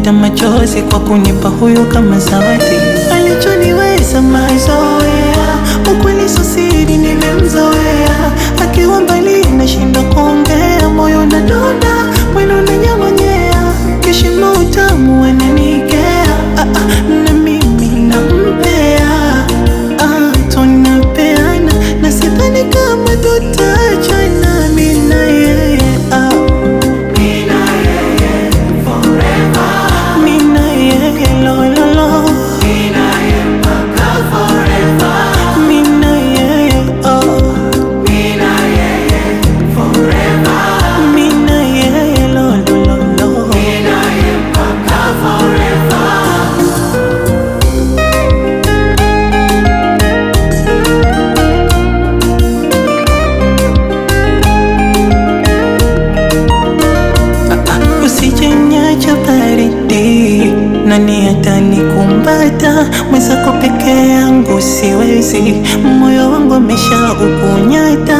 nafuta machozi kwa kunipa huyu kama zawadi. Alichoniweza mazoea, ukweli sio siri, nimemzoea. Akiwa mbali nashindwa kuongea, moyo unadunda, mwili unanyamanyea, kishimo utamu ananikea, ah, ah, na mimi nampea, ah, tunapeana na sidhani kama tutachana, mimi na yeye ah. Mimi na yeye lo lo lo, mimi na yeye oh, mimi na yeye lo lo lo lo. Usijeniacha baridi, nani atanikumbata? Mwenzako peke yangu siwezi, moyo wangu amesha ukunyata